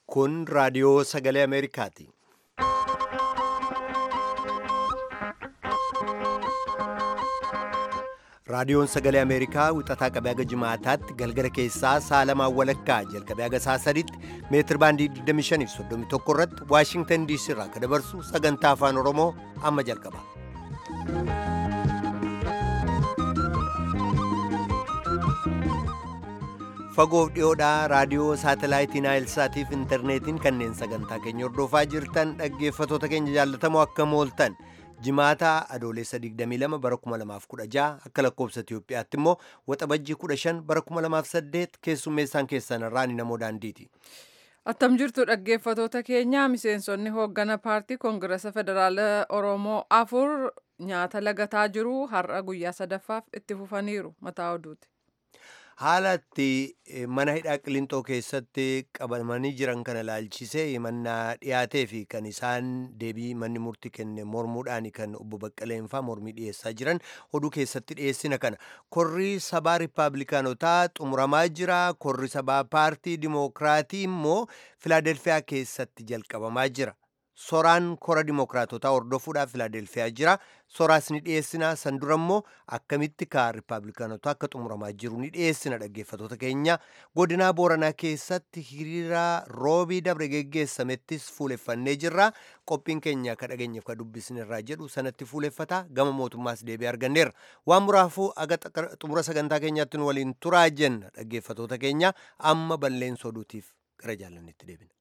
Kun raadiyoo sagalee Ameerikaati. Raadiyoon sagalee Ameerikaa wixataa qabee haga jimaataatti galgala keessaa sa'a lamaan walakkaa jalqabee haga sa'a sadiitti meetir baandii 25 fi 31 irratti Waashingtan DC irraa kan dabarsu sagantaa afaan Oromoo amma jalqaba. Fagoof dhiyoodhaa raadiyoo saatalaayitii Naayilsaatii fi intarneetiin kanneen sagantaa keenya hordofaa jirtan dhaggeeffatoota keenya jaallatamoo akkam ooltan. Jimaataa adoolessa 22 bara 2016 akka lakkoobsa Itiyoophiyaatti immoo waxabajjii 15 bara 2008 keessummeessaan keessan irraan namoo daandiiti. Attam jirtu dhaggeeffatoota keenya miseensonni hooggana paartii koongirasa federaala Oromoo afur nyaata lagataa jiru har'a guyyaa sadaffaaf itti fufaniiru mataa oduuti. Haala itti mana hidhaa qilintoo keessatti qabamanii jiran kana ilaalchisee himannaa dhiyaatee fi kan isaan deebii manni murtii kenne mormuudhaan kan obbo Baqqaleenfaa mormii dhiyeessaa jiran oduu keessatti dhiyeessina kana. Korri sabaa Rippaabilikaanotaa xumuramaa jira. Korri sabaa paartii Dimookiraatii immoo Filaadelfiyaa keessatti jalqabamaa jira. Soraan kora Dimookiraatotaa hordofuudhaaf Filaadelfiyaa jira. Soraas ni dhiyeessina. San dura immoo akkamitti kaa Rippaabilikaanotaa akka xumuramaa jiru ni dhiyeessina dhaggeeffatoota keenya. Godinaa Booranaa keessatti hiriira roobii dabre geggeessamettis fuuleffannee jirra. Qophiin keenya akka dhageenyeef ka dubbisnirraa jedhu sanatti fuuleffata. Gama mootummaas deebii arganneerra. Waan muraafuu aga xumura sagantaa keenyaatti nu waliin turaa jenna dhaggeeffatoota keenya amma balleessa oduutiif gara jaalannetti deebina.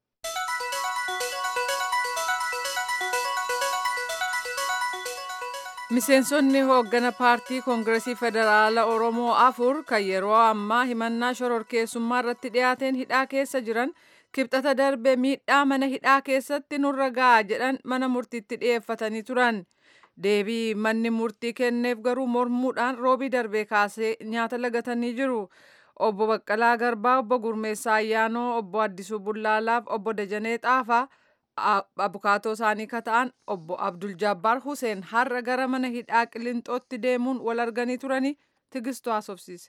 Miseensonni hooggana paartii koongiresii federaala Oromoo afur kan yeroo ammaa himannaa shororkeessummaa irratti dhiyaateen hidhaa keessa jiran kibxata darbe miidhaa mana hidhaa keessatti nurra ga'a jedhan mana murtiitti dhiyeeffatanii turan. Deebii manni murtii kenneef garuu mormuudhaan roobii darbee kaasee nyaata lagatanii jiru. Obbo Baqqalaa Garbaa, Obbo Gurmeessaa Ayyaanoo, Obbo Addisuu Bullaalaaf, Obbo Dajanee Xaafaa abukaatoo isaanii ka ta'an obbo Abdul Jabbaar Huseen har'a gara mana hidhaa Qilintootti deemuun wal arganii turanii tigistuu haasofsiise.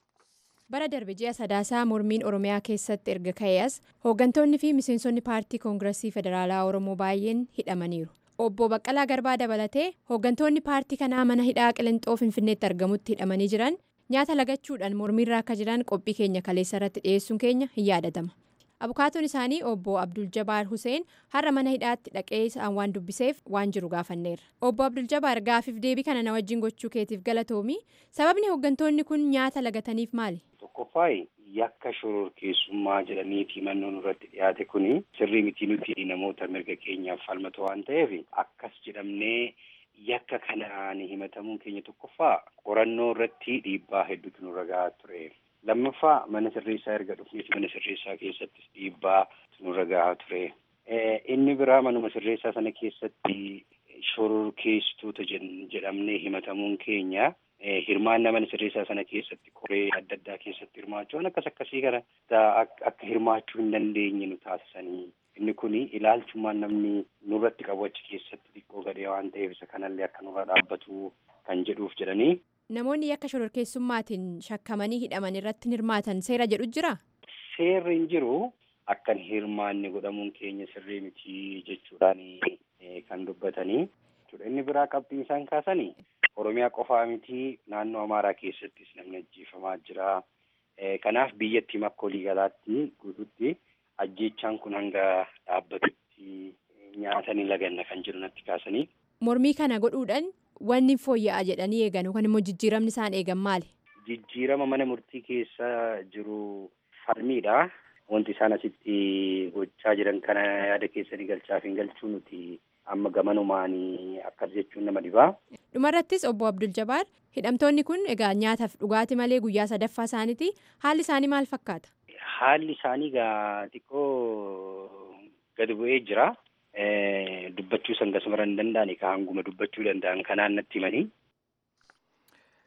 Bara darbe ji'a sadaasaa mormiin Oromiyaa keessatti erga ka'ees hooggantoonni fi miseensonni paartii koongiresii federaalaa Oromoo baay'een hidhamaniiru. Obbo Baqqalaa Garbaa dabalatee hooggantoonni paartii kanaa mana hidhaa Qilintoo Finfinneetti argamutti hidhamanii jiran nyaata lagachuudhaan mormiirra akka jiran qophii keenya kaleessa irratti dhiyeessuun keenya hin yaadatama. abukaatoon isaanii obbo abdul jabaar huseen har'a mana hidhaatti dhaqee isaan waan dubbiseef waan jiru gaafanneerra obbo abdul jabaar gaafiif deebii kana na wajjin gochuu keetiif galatoomi sababni hooggantoonni kun nyaata lagataniif maali. tokkoffaa yakka shororkeessummaa jedhaniiti himannoon irratti dhiyaate kuni sirrii mitii nuti namoota mirga keenyaaf falmatu waan ta'eef akkas jedhamnee yakka kanaan himatamuun keenya tokkoffaa qorannoo irratti dhiibbaa hedduutu nurra gahaa ture. lammaffaa mana sirreessaa erga dhufneeti mana sirreessaa keessattis dhiibbaa nurra gahaa ture. Inni biraa manuma sirreessaa sana keessatti shororkeessitoota jedhamnee himatamuun keenya hirmaannaa mana sirreessaa sana keessatti koree adda addaa keessatti hirmaachuun akkas akkasii kana akka hirmaachuu hin dandeenye nu taasisanii. Inni kun ilaalchummaan namni nurratti qabu achi keessatti xiqqoo gadhee waan ta'eef isa kanallee akka nurra dhaabbatu kan jedhuuf jedhanii. Namoonni yakka shororkeessummaatiin shakkamanii hidhaman irratti hirmaatan seera jedhu jira? Seerri hin jiru akka hirmaanni godhamuun keenya sirrii miti jechuudhaan kan dubbatanii. Inni biraa qabxiin isaan kaasanii Oromiyaa qofaa miti naannoo Amaaraa keessattis namni ajjeefamaa jira. Kanaaf biyyattii akka waliigalaatti guututti ajjeechaan kun hanga dhaabbatutti nyaatanii laganna kan jiru natti kaasanii. Mormii kana godhuudhaan wanni fooyya'aa jedhanii eegan yookaan immoo jijjiiramni isaan eegan maali? Jijjiirama mana murtii keessa jiru falmiidha. Wanti isaan asitti gochaa jiran kana yaada keessanii galchaaf hin galchuu nuti amma gamanumaanii akkas jechuun nama dhibaa. Dhumarrattis obbo Abdul Jabaar hidhamtoonni kun egaa nyaataaf dhugaatii malee guyyaa sadaffaa isaaniiti. Haalli isaanii maal fakkaata? Haalli isaanii gaa xiqqoo gadi bu'ee jira. dubbachuu san gasumara hin danda'ani ka hanguma dubbachuu danda'an kanaan natti himanii.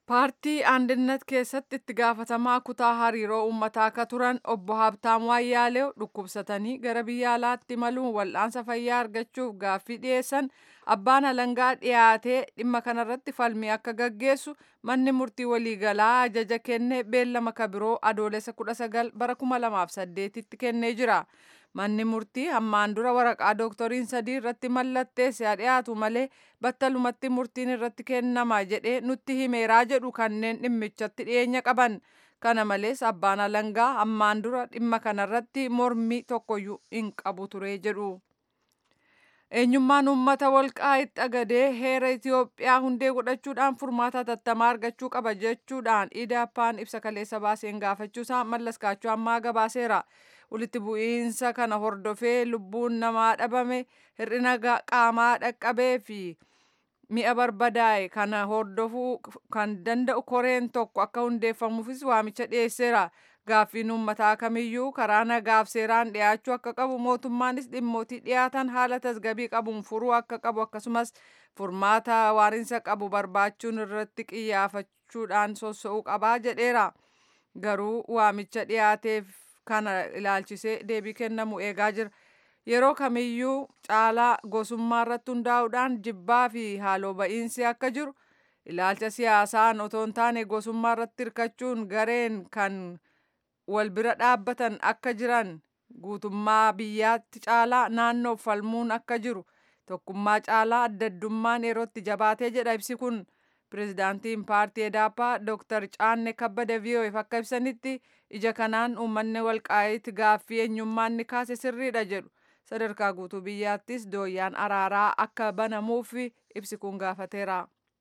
paartii aandinnat keessatti itti gaafatamaa kutaa hariiroo uummataa akka turan obbo Habtaamuu Ayyaaleew dhukkubsatanii gara biyya alaatti imaluun wal'aansa fayyaa argachuuf gaaffii dhiyeessan abbaan alangaa dhiyaatee dhimma kanarratti falmii akka gaggeessu manni murtii waliigalaa ajaja kenne beellama kabiroo adoolessa 19 bara 2008tti kennee jira. Manni murtii hammaan dura waraqaa dooktoriin sadii irratti mallatteesse haa dhiyaatu malee battalumatti murtiin irratti kennama jedhee nutti himeeraa jedhu kanneen dhimmichatti dhiyeenya qaban. Kana malees abbaan alangaa hammaan dura dhimma kanarratti mormii tokkoyyuu hin qabu ture jedhu. Eenyummaan uummata walqaa'itti xagadee heera Itoophiyaa hundee godhachuudhaan furmaata hatattamaa argachuu qaba jechuudhaan idaappaan ibsa kaleessa baaseen gaafachuusaa mallas kaachoo ammaa gabaaseera. Walitti bu'iinsa kana hordofee lubbuun namaa dhabame hir'ina qaamaa dhaqqabee fi mi'a barbadaa'e kana hordofuu kan danda'u koreen tokko akka hundeeffamuufis waamicha dhiyeesseera. Gaaffiin uummataa kamiyyuu karaa nagaaf seeraan dhiyaachuu akka qabu mootummaanis dhimmootii dhiyaatan haala tasgabii qabuun furuu akka qabu akkasumas furmaata waarinsa qabu barbaachuun irratti qiyyaafachuudhaan sossa'uu qabaa jedheera. Garuu waamicha dhiyaateef kana ilaalchisee deebii kennamu eegaa jira. Yeroo kamiyyuu caalaa gosummaa irratti hundaa'uudhaan jibbaa fi haaloo ba'iinsi akka jiru ilaalcha siyaasaan otoo hin taane gosummaa irratti hirkachuun gareen kan wal bira dhaabbatan akka jiran guutummaa biyyaatti caalaa naannoof falmuun akka jiru tokkummaa caalaa addaddummaan yerootti jabaatee jedha ibsi kun pirezidaantiin paartii edaappaa dooktar caanne kabbada vi'oo'eef akka ibsanitti ija kanaan uummanni walqaa'itti gaaffii eenyummaan ni kaase sirriidha jedhu sadarkaa guutuu biyyaattis dooyyaan araaraa akka banamuuf ibsi kun gaafateera.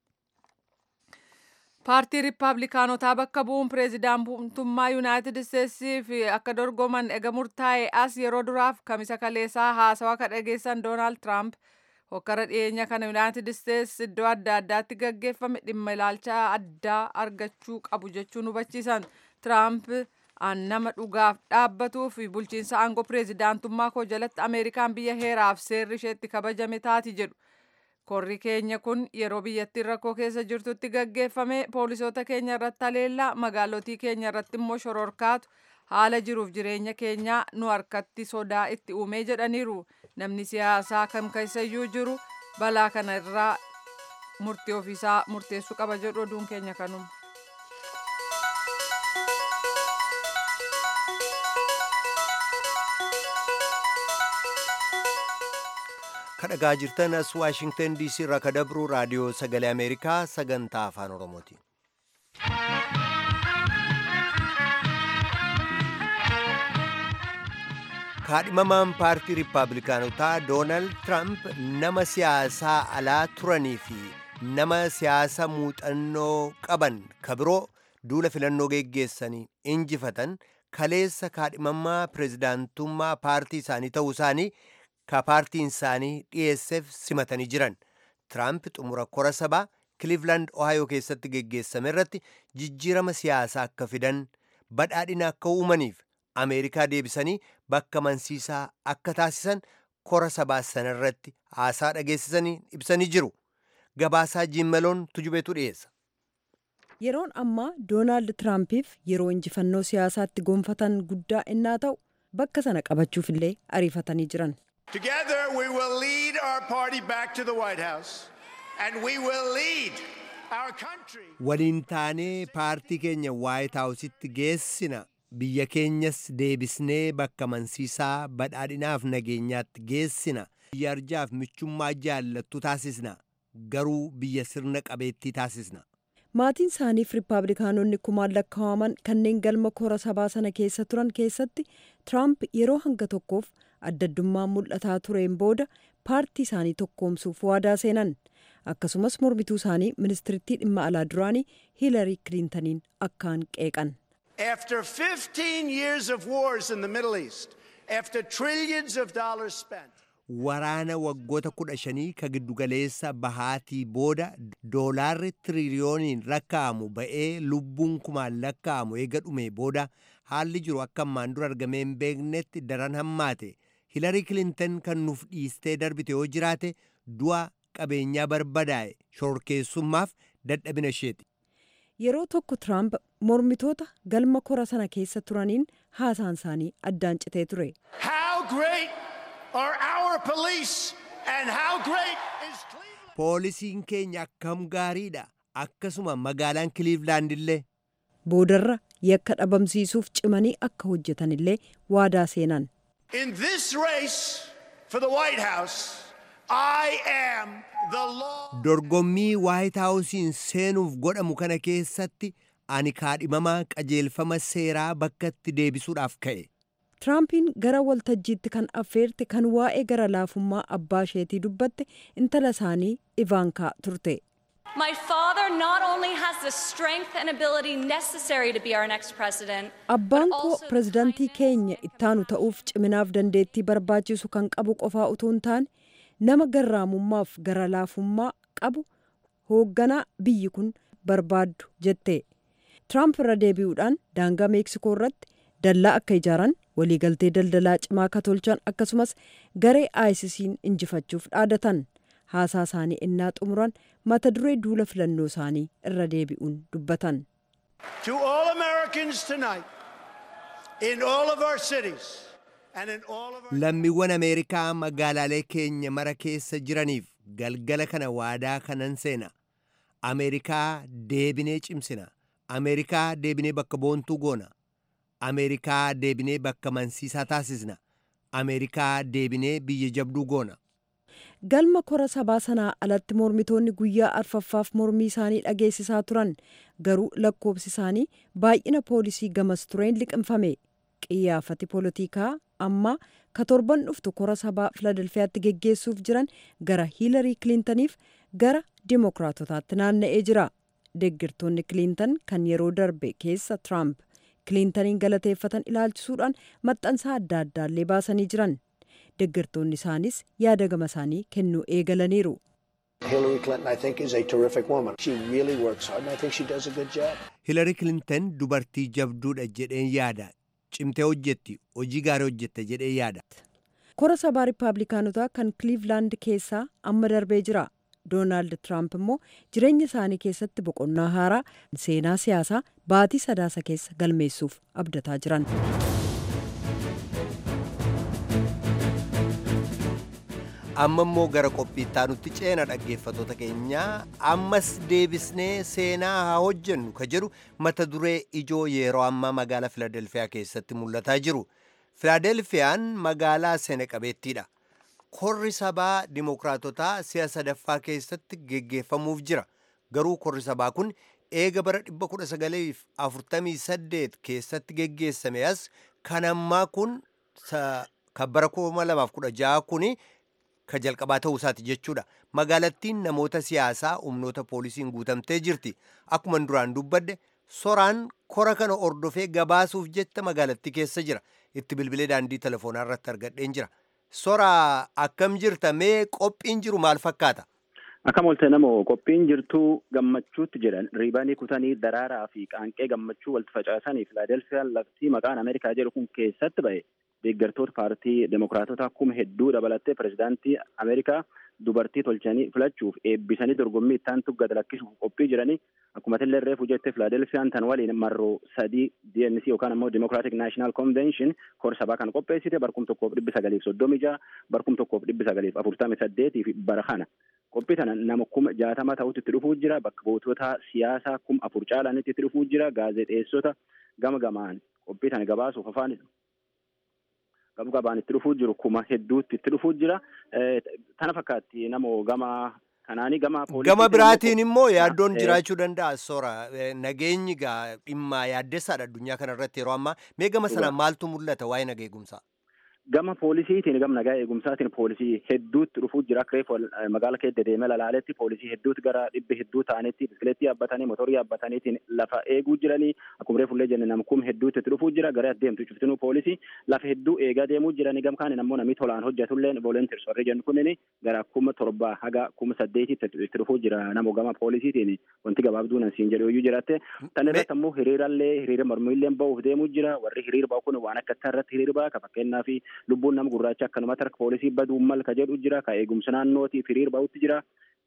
paartii riippaabilikaanotaa bakka bu'uun pireezidaantummaa yuunaayitid isteetsiif akka dorgoman ega murtaa'e as yeroo duraaf kamisa kaleessaa haasawaa ka dhageessan doonaald tiraamp hokkara dhiyeenya kana yuunaayitid isteets iddoo adda addaatti gaggeeffame dhimma ilaalcha addaa argachuu qabu jechuun hubachiisan tiraamp an nama dhugaaf dhaabbatuu fi bulchiinsa aangoo pireezidaantummaa koo jalatti ameerikaan biyya heeraaf seerri isheetti kabajame taati jedhu korri keenya kun yeroo biyyattiin rakkoo keessa jirtutti gaggeeffame poolisoota keenya irratti haleellaa magaalotii keenya irratti immoo shororkaatu haala jiruuf jireenya keenyaa nu harkatti sodaa itti uumee jedhaniiru namni siyaasaa kam keessayyuu jiru balaa kana irraa murtii ofiisaa murteessuu qaba jedhu oduun keenya kanuma. kadhagaa jirtan as waashingtan diisii irraa ka dabru raadiyoo sagalee ameerikaa sagantaa afaan oromooti kaadhimamaan paartii riippaabilikaanotaa doonaald tiraamp nama siyaasaa alaa turanii fi nama siyaasa muuxannoo qaban kabiroo duula filannoo geggeessanii injifatan kaleessa kaadhimamaa pireezidaantummaa paartii isaanii ta'uu isaanii ka paartiin isaanii dhiyeesseef simatanii jiran tiraamp xumura kora sabaa kiliivland ohaayoo keessatti geggeessame irratti jijjiirama siyaasaa akka fidan badhaadhina akka uumaniif ameerikaa deebisanii bakka mansiisaa akka taasisan kora sabaa sana irratti haasaa dhageessisanii ibsanii jiru gabaasaa jiimmaloon tujubeetu dhiyeessa. yeroon ammaa doonaald tiraampiif yeroo injifannoo siyaasaatti gonfatan guddaa innaa ta'u bakka sana qabachuuf illee ariifatanii jiran. Together, we will lead our party back to the White House, and we will lead our country. waliin taanee paartii keenya waayit haawusitti geessina biyya keenyas deebisnee bakka mansiisaa badhaadhinaaf nageenyaatti geessina biyya arjaaf michummaa jaallattu taasisna garuu biyya sirna qabeettii taasisna. maatiin isaaniif riippaabilikaanonni kumaan lakkaa'aman kanneen galma kora sabaa sana keessa turan keessatti tiraamp yeroo hanga tokkoof addaddummaan mul'ataa tureen booda paartii isaanii tokkoomsuuf waadaa seenan akkasumas mormituu isaanii ministirittii dhimma alaa duraanii hiilarii kiliintaniin akkaan qeeqan. After 15 years of wars in the Middle East, after trillions of dollars spent, waraana waggoota kudha shanii ka giddugaleessa bahaatii booda doolaarri tiriliyooniin lakkaa'amu ba'ee lubbuun kumaan lakkaa'amu eega dhume booda haalli jiru akka ammaan dura argamee hin beeknetti daran hammaate hilarii kilintan kan nuuf dhiistee darbite yoo jiraate du'a qabeenyaa barbadaa'e shororkeessummaaf dadhabina isheeti. yeroo tokko tiraamp mormitoota galma kora sana keessa turaniin haasaan isaanii addaan citee ture. How great are our police and how great is Cleveland? Poolisiin keenya akkam gaariidha. Akkasuma magaalaan Kiliivlaand illee. Boodarra yakka dhabamsiisuuf cimanii akka hojjetan illee waadaa seenan. In this race for the White House, I am the law. Dorgommii Waayit Haawusiin seenuuf godhamu kana keessatti ani kaadhimamaa qajeelfama seeraa bakka itti deebisuudhaaf ka'e. Tiraampiin gara waltajjiitti kan affeerte kan waa'ee gara laafummaa abbaa isheetii dubbatte intala isaanii Ivaankaa turte. My father not only has the strength and ability necessary to be our next president, Abbaan but koo also the pirezidaantii kindness, keenya ittaanu ta'uuf ciminaaf dandeettii barbaachisu kan qabu qofaa utuu hin taane nama garraamummaaf gara laafummaa qabu hoogganaa biyyi kun barbaaddu jette. Tiraamp irra deebi'uudhaan daangaa Meeksikoo irratti dallaa akka ijaaran waliigaltee daldalaa cimaa akka tolchan akkasumas garee ISIS'n injifachuuf dhaadatan. Haasaa isaanii innaa xumuran mata duree duula filannoo isaanii irra deebi'uun dubbatan. To all Americans tonight, in all of our cities, and in all of our Lammiiwwan Ameerikaa magaalaalee keenya mara keessa jiraniif galgala kana waadaa kanan seena. Ameerikaa deebinee cimsina. Ameerikaa deebinee bakka boontuu goona. Ameerikaa deebinee bakka mansiisaa taasisna. Ameerikaa deebinee biyya jabduu goona. galma kora sabaa sanaa alatti mormitoonni guyyaa arfaffaaf mormii isaanii dhageessisaa turan garuu lakkoobsi isaanii baay'ina poolisii gamas tureen liqimfame qiyyaafati poolitikaa amma ka torban dhuftu kora sabaa filadelfiyaatti geggeessuuf jiran gara hiilarii kiliintaniif gara dimookiraatotaatti naanna'ee jira deggirtoonni kiliintan kan yeroo darbe keessa tiraamp kiliintaniin galateeffatan ilaalchisuudhaan maxxansaa adda addaallee baasanii jiran deggirtoonni isaanis yaada gama isaanii kennuu eegalaniiru. Hillary Clinton, I think, is a terrific woman. She really works hard, and I think she does a good job. Hilari Kilintan dubartii jabduudha jedheen yaada. Cimtee hojjetti, hojii gaarii hojjette jedhee yaada. kora sabaa riippaabilikaanotaa kan kiliivlaand keessaa amma darbee jira doonaald tiraamp immoo jireenya isaanii keessatti boqonnaa haaraa seenaa siyaasaa baatii sadaasa keessa galmeessuuf abdataa jiran. Amma immoo gara qophiittaa nutti ceena dhaggeeffatoota keenyaa ammas deebisnee seenaa haa hojjennu ka jedhu mata duree ijoo yeroo ammaa magaalaa Filadelfiyaa keessatti mul'ataa jiru. Filadelfiyaan magaalaa seena qabeettiidha. Korri sabaa dimokiraatotaa si'a sadaffaa keessatti geggeeffamuuf jira. Garuu korri sabaa kun eega bara 1948 keessatti geggeessame as kan ammaa kun kan bara 2016 kuni ka jalqabaa ta'uu isaati jechuudha. Magaalattiin namoota siyaasaa humnoota poolisiin guutamtee jirti. Akkuma duraan dubbadde soraan kora kana ordofee gabaasuuf jecha magaalattii keessa jira. Itti bilbilee daandii telefoonaa irratti argadheen jira. Sora akkam jirta mee qophiin jiru maal fakkaata? Akkam oolte namoo qophiin jirtuu gammachuutti jedhan riibanii kutanii daraaraa fi qaanqee gammachuu walitti facaasanii filaadelfiyaan laftii maqaan Ameerikaa jedhu kun keessatti ba'e deeggartoota paartii demokiraatota kuma hedduu dabalattee pirezidaantii Ameerikaa dubartii tolchanii filachuuf eebbisanii dorgommii ittaantu gad lakkisuuf qophii jiranii akkuma illee reefu jette filaadelfiyaan tan waliin marroo sadii DNC yookaan immoo Democratic National Convention kora sabaa kan qopheessite barkum tokkoof dhibbi sagaliif soddomii jaha barkum tokkoof dhibbi sagaliif afurtamii saddeetii fi bara kana qophii tana nama kuma jaatama ta'utti itti dhufuu jira bakka buutota siyaasaa kuma afur caalaanitti itti dhufuu jira gaazexeessota gama gamaan qophii tana gabaasuuf afaan gama gabaan itti dhufuu jiru kuma hedduutti itti dhufuu jira tana fakkaatti namoo gama kanaanii gama Gama biraatiin immoo yaaddoon jiraachuu danda'a sora nageenyi gaa dhimma yaaddessaadha addunyaa kana irratti yeroo ammaa mee gama sana maaltu mul'ata waa'ee nagaa eegumsaa? gama poolisiitiin gama nagaa eegumsaatiin poolisii hedduutti dhufuu jira akka reefu magaala keessa deemee lalaaletti poolisii hedduutti gara dhibbi hedduu ta'anitti biskileettii yaabbatanii motorii yaabbataniitiin lafa eeguu jiranii akkuma reefullee jenne nama kuma hedduutti itti dhufuu jira gara adeemtu cuftinuu poolisii lafa hedduu eegaa deemuu jiranii gama kaan ammoo namni tolaan hojjetullee volunteers warri jennu kunniin gara kuma torbaa haga kuma saddeetitti itti dhufuu jira namoo gama poolisiitiin wanti gabaabduu nan siin jedhu iyyuu jiratte tan irratti ammoo hiriirallee hiriira mormiillee ba'uuf deemuu jira warri hiriira ba'u kun waan akka irratti hiriira ba'a ka fakkeenyaa lubbuun nama gurraacha akkanumatti harka poolisii baduu malka jedhu jira ka eegumsa naannootiif hiriira ba'utti jira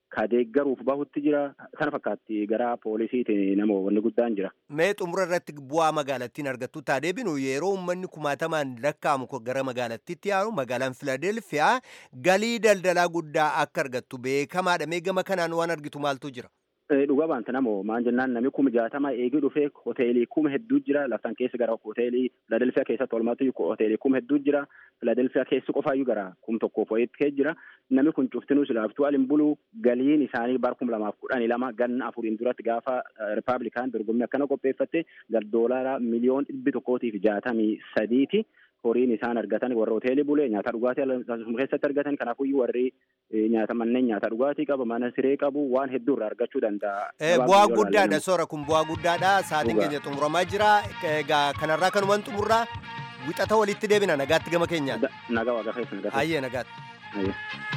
ka deeggaruuf bahutti jira sana fakkaatti gara poolisiitiin nama wanni guddaan jira. Mee xumura irratti bu'aa magaalattiin argattu taa deebinu yeroo uummanni kumaatamaan lakkaa'amu gara magaalattiitti yaa'u magaalaan Filadelfiyaa galii daldalaa guddaa akka argattu beekamaadha. Mee gama kanaan waan argitu maaltu jira? Dhugaa baanta namoo maan jennaan namni kuma jaatama eegii dhufee hoteelii kuma hedduu jira laftan keessa gara hoteelii Filadelfiyaa keessatti walumaatti hoteelii kuma hedduu jira Filadelfiyaa keessi qofaayyuu gara kum tokkoof wayitti jira namni kun cuftinuu silaaftuu alin buluu galiin isaanii bara kuma lamaaf kudhanii lama ganna afuriin duratti gaafa ripaablikaan dorgommii akkana qopheeffatte gara doolaara miliyoon dhibbi tokkootiif jaatamii sadiiti. horiin isaan argatan warra hoteelii bulee nyaata dhugaatii keessatti argatan kanaafuyyuu warri nyaata manneen nyaata dhugaatii qabu mana siree qabu waan hedduu irraa argachuu danda'a. Bu'aa guddaadha soora kun bu'aa guddaadha sa'aatiin keenya xumuramaa jira egaa kanarraa kanumaan xumurraa wixata walitti deebina nagaatti gama keenyaan. Nagaa waaqa keessa nagaatti. Ayyee nagaatti.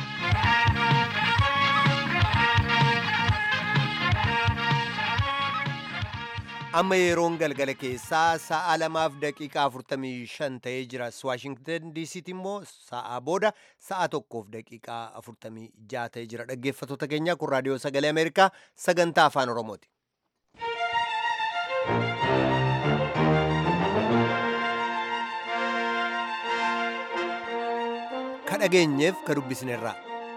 amma yeroon galgala keessaa sa'a lamaaf daqiiqaa afurtamii shan ta'ee jira waashingtan diisiitti immoo sa'a booda sa'a tokkoof daqiiqaa afurtamii jaha ta'ee jira dhaggeeffattoota keenya kun raadiyoo sagalee ameerikaa sagantaa afaan oromooti. ka dhageenyeef ka dubbisnerraa.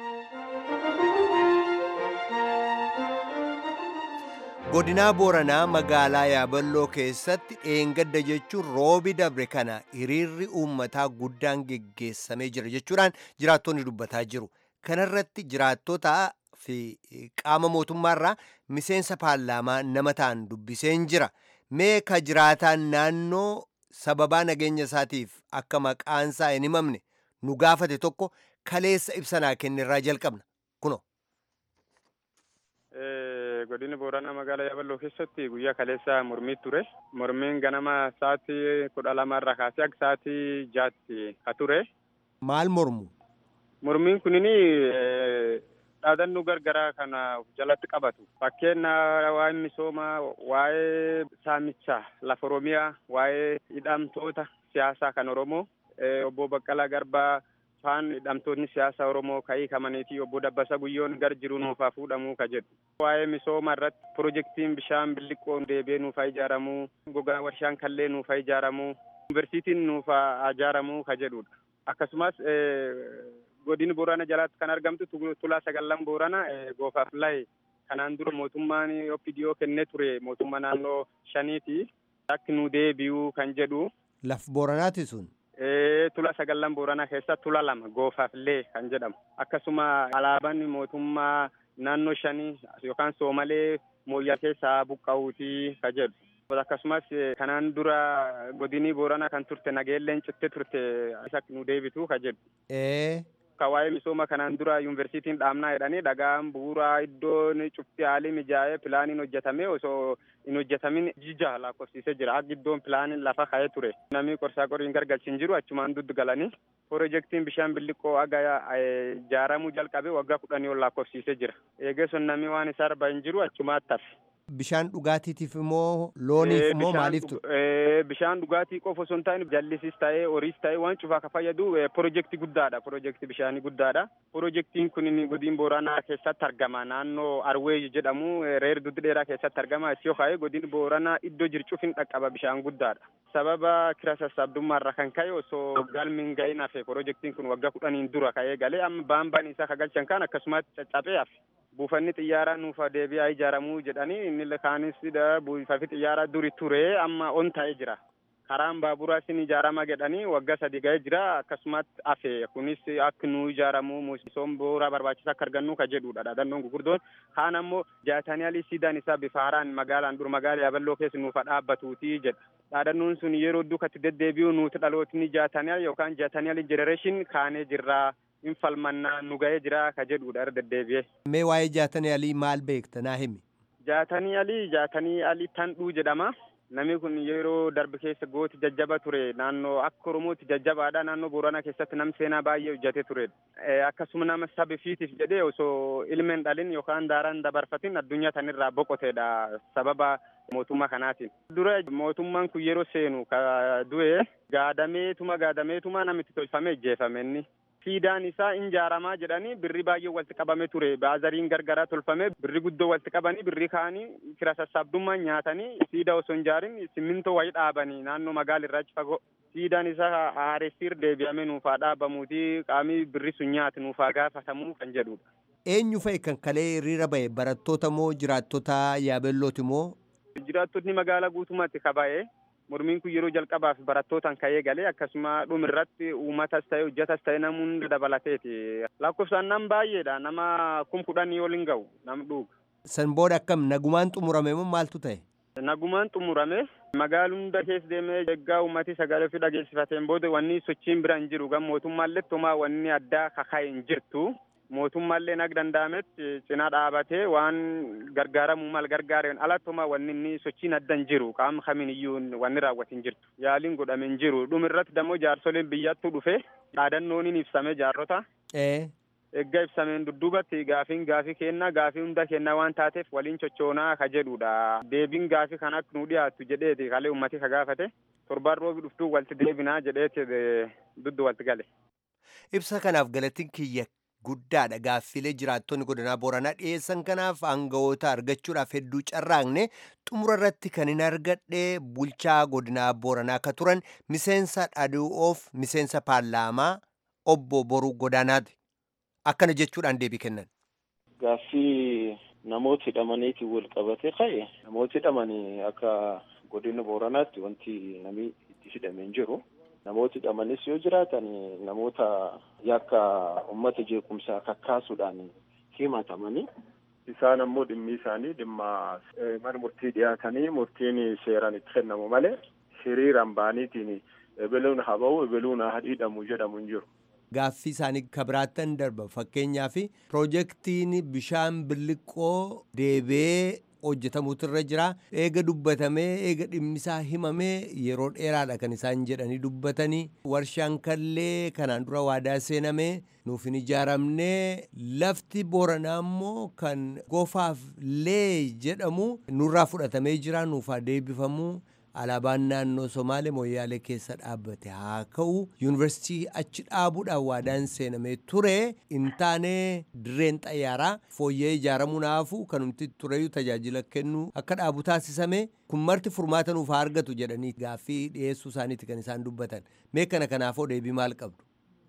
godinaa booranaa magaalaa yaaballoo keessatti dheengadda jechuun roobi dabre kana hiriirri uummataa guddaan geggeessamee jira jechuudhaan jiraattonni dubbataa jiru kanarratti jiraattota fi qaama mootummaarraa miseensa paarlaamaa nama ta'an dubbiseen jira mee ka jiraataan naannoo sababaa nageenya isaatiif akka maqaansaa hin himamne nu gaafate tokko kaleessa ibsanaa kennirraa jalqabna kuno. godina booranaa magaalaa yaaballoo keessatti guyyaa kaleessa mormii ture mormiin ganama sa'aatii kudha lama irraa kaasee akka sa'aatii jaatti ka ture. maal mormu. mormiin kunini dhaadannoo gargaraa kana jalatti qabatu fakkeenya waa'ee misoomaa waa'ee saamichaa lafa oromiyaa waa'ee hidhamtoota siyaasaa kan oromoo obbo Baqqalaa Garbaa faan hidhamtoonni siyaasa Oromoo ka'ii kamaniitii obbo Dabbasa Guyyoon gar jiru nuufaa fuudhamuu ka jedhu. Waa'ee misooma irratti pirojektiin bishaan billiqqoon deebi'ee nuufaa ijaaramuu, gogaa warshaan kallee nuufaa ijaaramuu, yuunivarsiitiin nuufaa ijaaramuu ka jedhudha. Akkasumas godina Boorana jalaatti kan argamtu tulaa sagallan Boorana goofaaf lahe kanaan dura mootummaan OPDO kennee ture mootummaa naannoo shaniiti. Akka nu deebi'uu kan jedhu. Laf Booranaati sun. tula sagallan booranaa keessa tula lama goofaaf lee kan jedhamu akkasuma alaabaan mootummaa naannoo shanii yookaan soomalee mooyyaa keessaa buqqa'uutii ka jedhu akkasumas kanaan dura godinii booranaa kan turte nageelleen citte turte isa nu deebitu ka jedhu. Ka waa'ee misooma kanaan dura yuunivarsiitiin dhaabnaa jedhanii dhagaan bu'uuraa iddoon cufti haalii mijaa'ee pilaaniin hojjetamee osoo hin hojjetamin jija lakkoofsiisee jira. Akka iddoon pilaaniin lafa ka'ee ture. Namni qorsaa qoriin gargalchin jiru achumaan duddu galanii. Pirojektiin bishaan billiqqoo aga ijaaramuu jalqabe waggaa kudhanii ol lakkoofsiisee jira. Eegeessoon namni waan isaa arba hin jiru achumaatti hafe. Bishaan dhugaatiitiif immoo looniif immoo maaliiftu? Bishaan dhugaatii qofa osoo hin taane jallisis ta'ee horiis ta'ee waan cufaa ka fayyadu pirojektii guddaadha. Pirojektii bishaanii guddaadha. Pirojektiin kun godina booranaa keessatti argama. Naannoo Arwee jedhamu reer duddi dheeraa keessatti argama. Isiyoo ka'ee godina booranaa iddoo jircuuf hin dhaqqaba bishaan guddaadha. Sababa kira sassaabdummaarra kan ka'e osoo galmiin ga'in hafe pirojektiin kun waggaa kudhaniin dura ka'ee galee amma baambaan isaa kagalchan kan akkasumas caccabee hafe. buufanni xiyyaaraa nuufa deebi'aa ijaaramuu jedhanii inni kaanis buufanni xiyyaaraa duri ture amma on ta'ee jira. Karaan baaburaa isin ijaarama jedhanii waggaa sadi ga'ee jira akkasumas hafe kunis akka nu ijaaramuu misooma bu'uuraa barbaachisaa akka argannu ka jedhudha dhaadannoon gurguddoon kaan ammoo jaatanii alii siidaan isaa bifa haaraan magaalaan dur magaalaa yaaballoo keessa nuufa dhaabbatuuti jedha. Dhaadannoon sun yeroo duukatti deddeebi'u nuti dhalootni jaatanii yookaan jaatanii alii jenereeshin kaanee jirraa. in falmannaa nu ga'ee jira ka jedhudha irra deddeebi'ee. Mee waa'ee jaatanii alii maal beekta naa himi? Jaatanii alii jaatanii alii tandhuu jedhama. Namni kun yeroo darbe keessa gooti jajjaba ture naannoo akka Oromootti jajjabaadha naannoo Booranaa keessatti nam seenaa baay'ee hojjetee ture. Akkasuma nama sabi fiitiif jedhee osoo ilmeen dhalin yookaan daaraan dabarfatin addunyaa tanirraa boqoteedha sababa mootummaa kanaatiin. Dura mootummaan kun yeroo seenu ka du'e gaadameetuma gaadameetuma namitti tolfamee ijjeefame inni. siidaan isaa injaaramaa jedhanii birri baay'ee walitti qabame ture baazariin gargaraa tolfame birri guddoo walitti qabanii birri kaanii kira sassaabdummaan nyaatanii siida osoo hin jaarin simmintoo wayii dhaabanii naannoo magaala irraa achi fagoo siidaan isaa haaressiir deebi'ame nuufaa dhaabamuuti qaamii birri sun nyaate nuufaa gaafatamuu kan jedhudha. Eenyu fa'i kan kalee hiriira bahe barattoota moo jiraattota yaabellooti moo? Jiraattonni magaalaa guutummaatti kaba'ee mormiin kun yeroo jalqabaaf barattootaan ka'ee galee akkasuma dhumirratti uummatas ta'e hojjatas ta'e namni hunda dabalateeti. Lakkoofsaan nam baay'eedha nama kum kudhanii ol hin ga'u nam dhuga. San booda akkam nagumaan xumurame moo maaltu ta'e? Nagumaan xumurame magaalaa hunda keessa deemee eeggaa uummati sagalee ofii dhageessifateen booda wanni sochiin bira hin jiru gan mootummaallee tumaa wanni addaa kaka'e hin jirtu. mootummaallee nag danda'ametti cinaa dhaabatee waan gargaaramuu mal gargaareen alattuma wanni inni sochiin adda hin jiru qaama kamiin iyyuu wanni raawwate hin jirtu yaaliin godhame hin jiru dhumirratti dammoo jaarsoleen biyyattuu dhufe dhaadannoon hin ibsame jaarrota. Eeggaa ibsameen dudduubatti gaafiin gaafii kennaa gaafii hunda kennaa waan taateef waliin chochoonaa ka jedhudha. Deebiin gaafii kan akka nu dhiyaattu jedheeti kalee uummati ka gaafate torbaan roobi dhuftuu walitti deebinaa jedheeti duddu walitti gale. Ibsa kanaaf galatiin kiyya guddaadha gaaffilee jiraattonni godinaa booranaa dhiyeessan kanaaf aangawoota argachuudhaaf hedduu carraaqne xumura irratti kan hin argadhe bulchaa godinaa booranaa akka turan miseensa dhadhu'oof miseensa paarlaamaa obbo boruu godaanaati akkana jechuudhaan deebii kennan. Gaaffii namoota hidhamaniitiin wal qabate ka'e namoota hidhamanii akka godina booranaatti wanti namni itti hidhame hin jiru. namooti hidhamanis yoo jiraatan namoota yakka uummata jeequmsaa kakkaasuudhaan himatamanii isaan ammoo dhimmi isaanii dhimma mana murtii dhiyaatanii murtiin seeraan itti kennamu malee hiriiraan ba'aniitiin ebeluun haa ba'u ebeluun haa hidhamu jedhamu hin jiru. Gaaffii isaanii kabiraattan darba fakkeenyaaf piroojeektiin bishaan billiqqoo deebee hojjetamuutu irra jira eega dubbatamee eega dhimmisaa himamee yeroo dheeraadha kan isaan jedhanii dubbatanii warshaan kallee kanaan dura waadaa seenamee nuuf hin ijaaramnee lafti booranaa immoo kan gofaaf lee jedhamu nurraa fudhatamee jira nuufaa deebifamuu alaabaan naannoo somaalee mooyyaalee keessa dhaabbate haa ka'u yuunivarsiitii achi dhaabuudhaan waadaan seenamee ture hin taane dirreen xayyaaraa fooyyee ijaaramuu naafu kanumti tureyyuu tajaajila kennuu akka dhaabu taasisame kun marti furmaata nuuf haa argatu jedhanii gaaffii dhiyeessuu isaaniiti kan isaan dubbatan mee kana kanaafoo deebii maal qabdu.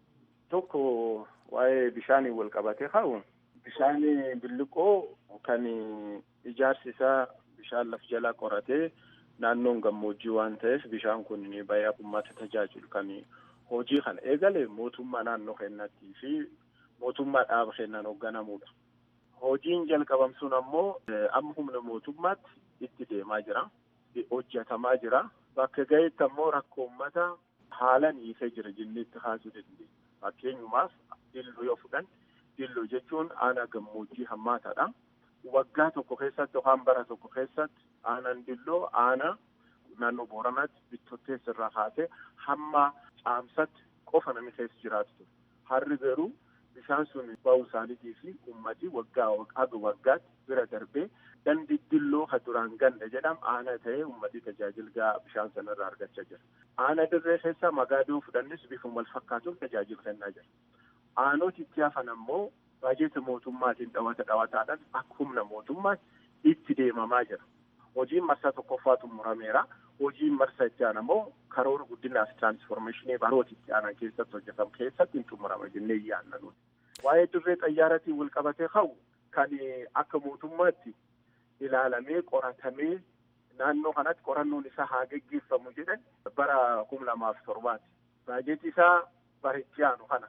Tokko waa'ee bishaanii wal qabatee ka'u bishaan billiqoo kan ijaarsi isaa bishaan laf jalaa qoratee. naannoon gammoojjii waan ta'eef bishaan kun baay'ee uummata tajaajilu kan hojii kana eegale mootummaa naannoo kennattii fi mootummaa dhaaba kennan hoogganamudha. Hojiin jalqabamsuun ammoo amma humna mootummaatti itti deemaa jira. Hojjetamaa jira. Bakka ga'etti ammoo rakkoo uummata haalan hiisee jira jennee itti kaasuu dandeenya. Fakkeenyumaaf dilloo yoo fudhan dilloo jechuun aanaa gammoojjii hammaataadha. waggaa tokko keessatti yookaan bara tokko keessatti aanaan dilloo aanaa naannoo booranaatti bittotteessa irraa kaasee hamma caamsatti qofa namni keessa jiraatu ture. Harri garuu bishaan sun ba'uu isaaniitii fi uummatii waggaa haga waggaatti bira darbee dandi dilloo ka duraan ganda jedhamu aanaa ta'ee uummatii tajaajila bishaan sanarraa argachaa jira. Aanaa dirree keessaa magaadoo fudhannis bifuma wal fakkaatuun tajaajila kennaa jira. Aanoti itti hafan ammoo baajeta mootummaatiin dhawata dhawataadhaan akka humna mootummaatti itti deemamaa jira. Hojiin marsaa tokkoffaa xumurameera. Hojiin marsaa itti aanu ammoo karoora guddinaaf tiraansformeeshinii baroota itti aanan keessatti hojjetamu keessatti hin xumurama jennee yaadna nuti. Waa'ee dirree xayyaaratiin wal qabatee ka'u kan akka mootummaatti ilaalamee qoratamee naannoo kanatti qorannoon isaa haa geggeeffamu jedhan bara kuma lamaaf torbaati. Baajetii isaa bara itti aanu kana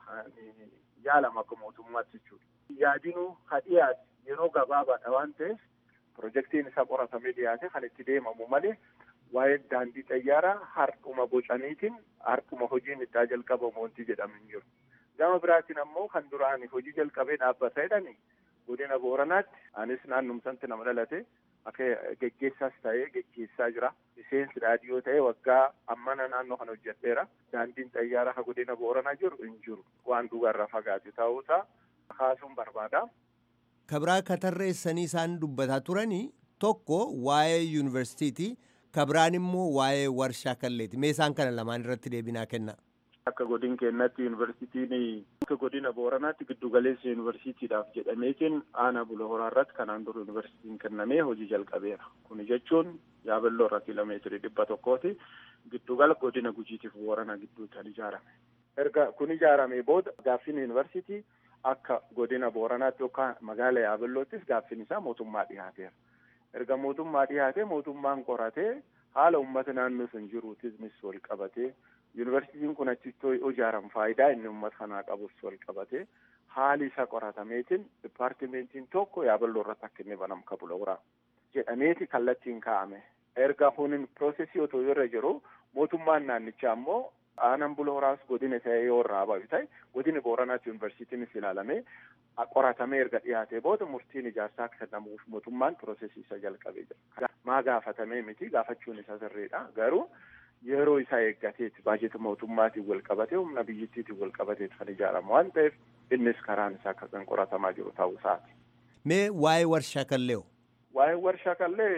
yaalama akka mootummaatti jechuudha. Yaadinuu ha dhiyaate yeroo gabaabaadha waan ta'eef pirojektiin isaa qoratamee dhiyaate kan itti deemamu malee waa'ee daandii xayyaaraa har'uma bocaniitiin har'uma hojiin itti jalqabamu wanti jedhamu hin jiru. Gama biraatiin ammoo kan duraan hojii jalqabee dhaabbata jedhani godina booranaatti anis naannumsatti nama dhalate akka geggeessaas ta'ee geggeessaa jira. Miseensi raadiyoo ta'ee waggaa ammana naannoo kana hojjedheera. Daandiin xayyaaraa ka godina booranaa jiru hin jiru. Waan dhugaarraa fagaate ta'uusaa kaasuun barbaada. Kabraa katarreessanii isaan dubbataa turanii tokko waa'ee yuunivarsiitiiti. Kabiraan immoo waa'ee warshaa kalleeti. Mee isaan kana lamaan irratti deebinaa kenna. akka godin keenyatti yuunivarsiitiin akka godina booranaatti giddugaleessa yuunivarsiitiidhaaf jedhameetiin aanaa bula horaa irratti kanaan dura yuunivarsiitiin kennamee hojii jalqabeera. Kun jechuun yaaballoo irra kiiloomeetirii dhibba tokkooti giddugala godina gujiitiif boorana gidduu kan ijaarame. Erga kun ijaaramee booda gaaffiin yuunivarsiitii akka godina booranaatti yookaan magaala yaaballoottis gaaffiin isaa mootummaa dhiyaateera. Erga mootummaa dhiyaatee mootummaan qoratee haala uummata naannoo sun jiruutis wal qabatee yuunivarsiitiin kun achitti ijaaramu faayidaa inni uummata kanaa qabus wal qabatee haali isa qoratameetiin dipaartimentiin tokko yaaballoo irratti akka inni banamu kabula wuraa jedhameeti kallattiin kaa'ame. Erga kunin piroosesii otoo irra jiru mootummaan naannichaa ammoo aanaan bula horaas godina ta'ee yoo irraa bahu ta'e godina booranaatti yuunivarsiitiinis ilaalamee qoratamee erga dhiyaatee booda murtiin ijaarsaa akka kennamuuf mootummaan piroosesii isa jalqabee jira. Maa gaafatamee miti gaafachuun isa sirriidha garuu yeroo isaa eeggateeti baajeta mootummaatiin wal qabatee humna biyyattiitiin wal qabateeti kan ijaaramu waan ta'eef innis karaan isaa akka kan qoratamaa jiru ta'uu isaati. Mee waa'ee warshaa kallee Waa'ee warshaa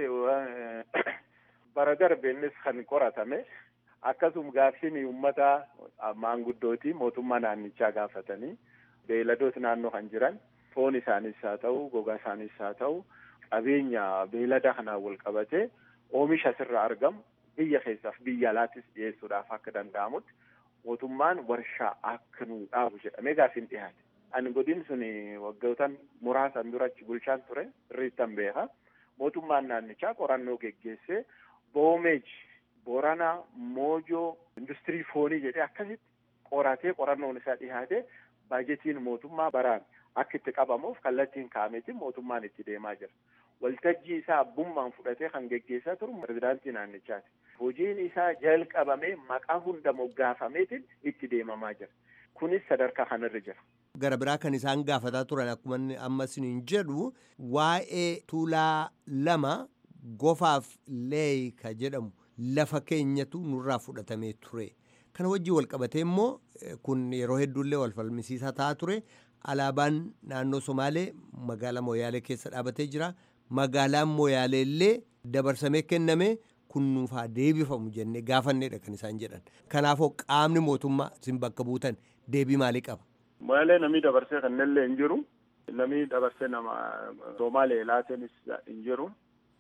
kallee bara darbe innis kan qoratame akkasuma gaaffiin uummata maanguddootii mootummaa naannichaa gaafatanii beeyladoota naannoo kan jiran foon isaaniis haa ta'u gogaa isaaniis haa ta'u qabeenya beeylada kanaan wal qabatee oomisha asirraa argamu biyya keessaaf biyya alaattis dhiyeessuudhaaf akka danda'amutti mootummaan warshaa akka nuu dhaabu jedhamee gaaffiin dhiyaate. Ani godin sun waggootan muraasan durachi bulchaan ture irriittan beeka. Mootummaan naannichaa qorannoo geggeessee boomeej Booranaa Moojoo industirii foonii jedhee akkasitti qoratee qorannoon isaa dhiyaate baajetiin mootummaa baraan akka itti qabamuuf kallattiin kaa'ameetiin mootummaan itti deemaa jira. Waltajjii isaa abbummaan fudhatee kan geggeessaa turu pirezidaantii naannichaati. Hojiin isaa jalqabamee maqaa hunda moggaafameetiin itti deemamaa jira. Kunis sadarkaa kanarra jira. Gara biraa kan isaan gaafataa turan akkuma amma isiniin jedhu waa'ee tuulaa lama gofaaf leey ka jedhamu lafa keenyatu nurraa fudhatamee ture. Kana wajjin wal qabatee immoo kun yeroo hedduullee wal falmisiisaa ta'aa ture. Alaabaan naannoo Somaalee magaalaa Mooyaalee keessa dhaabatee jira. Magaalaan Mooyaalee illee dabarsamee kenname kun nuufaa deebifamu jennee gaafanneedha kan isaan jedhan. Kanaafuu qaamni mootummaa isin bakka buutan deebii maalii qaba? Mooyaalee namni dabarsee kannellee hin jiru. Namni dabarsee nama Somaalee laatenis hin jiru.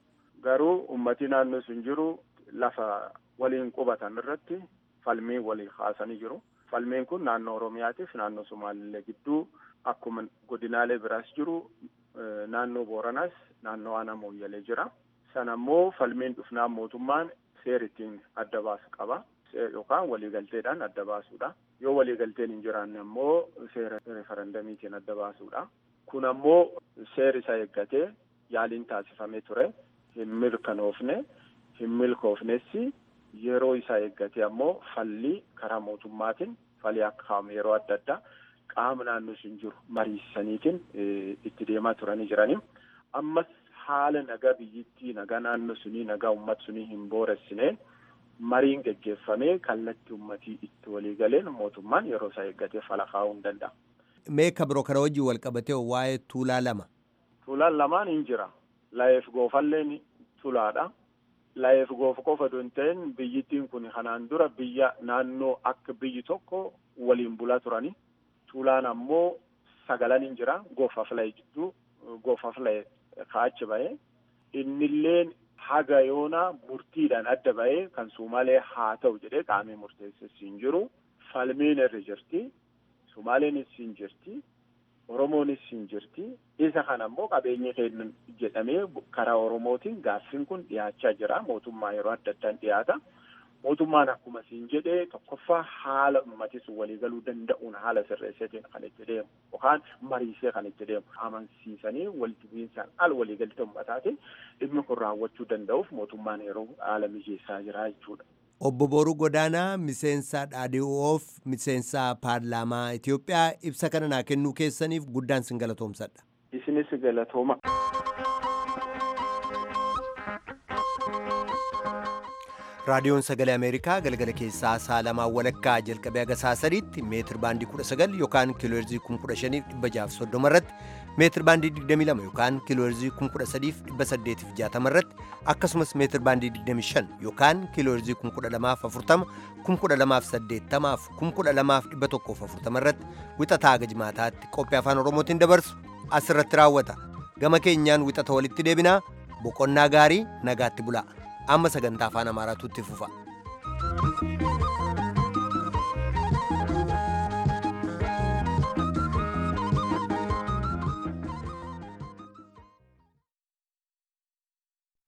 Garuu uummatii naannoo sun jiru lafa waliin qubatan irratti falmii walii kaasanii jiru. Falmiin kun naannoo Oromiyaatiif naannoo Somaalillee gidduu akkuma godinaalee biraas jiru naannoo Booranaas naannoo Aanaa Mooyyalee jira. Sana immoo falmiin dhufnaan mootummaan seera ittiin adda baasu qaba. Yookaan waliigalteedhaan adda baasuudha. Yoo waliigalteen hin jiraanne immoo seera referendamiitiin adda baasuudha. Kun ammoo seera isa eeggatee yaaliin taasifamee ture. Hin mirkanoofne. hin milkoofnessi yeroo isaa eeggatee ammoo falli karaa mootummaatiin falii akka kaamu yeroo adda addaa qaama naannoo sun jiru mariisaniitiin itti deemaa turanii jiranii. Ammas haala nagaa biyyittii nagaa naannoo sunii nagaa uummata sunii hin booressine mariin geggeeffamee kallattii uummatii itti walii galeen mootummaan yeroo isaa eeggatee fala kaa'uu hin danda'a. Meeqa biroo kana wajjin wal qabatee waa'ee tuulaa lama. Tuulaan lamaan hin jira. Layeef goofalleen tulaadha. Layeef goofa qofa osoo hin ta'in biyyittiin kun kanaan dura biyya naannoo akka biyyi tokko waliin bulaa turani. Tuulaan ammoo sagalan hin jira. Goofaaf laye jidduu goofaaf laye ka'achi bahee. Innilleen haga yoonaa murtiidhaan adda bahee kan Sumaalee haa ta'u jedhee qaamee murteesses hin jiru. Falmiin irra jirti. Sumaaleenis hin jirti. Oromoonis hin jirti. Isa kana ammoo qabeenya kennan jedhamee karaa Oromootiin gaaffiin kun dhiyaachaa jira. Mootummaa yeroo adda addaan dhiyaata. Mootummaan akkuma siin jedhee tokkoffaa haala uummatis waliigaluu danda'uun haala sirreesseetiin kan itti deemu yookaan mariisee kan itti deemu amansiisanii walitti bu'iinsaan al waliigaltee uummataatiin dhimmi kun raawwachuu danda'uuf mootummaan yeroo haala mijeessaa jira jechuudha. Obbo Booruu Godaanaa miseensa dhaadhii'oof miseensa paarlaamaa Itoophiyaa ibsa kana naa kennuu keessaniif guddaan sin galatoomsadha. Isinis galatooma. raadiyoon sagalee ameerikaa galgala keessaa sa'a lamaa walakkaa jalqabee haga sa'a sadiitti meetir baandii kudha sagal yookaan kiilooherzii kun kudha shaniif dhibba jaaf soddoma irratti meetir baandii 22 yookaan kiilooherzii 13860 irratti akkasumas meetir baandii 25 yookaan kiilooherzii 12040 12080 12140 irratti wixataa haga jimaataatti qophii afaan oromootiin dabarsu asirratti raawwata gama keenyaan wixata walitti deebinaa boqonnaa gaarii nagaatti bulaa amma sagantaa afaan amaaraatu itti fufa.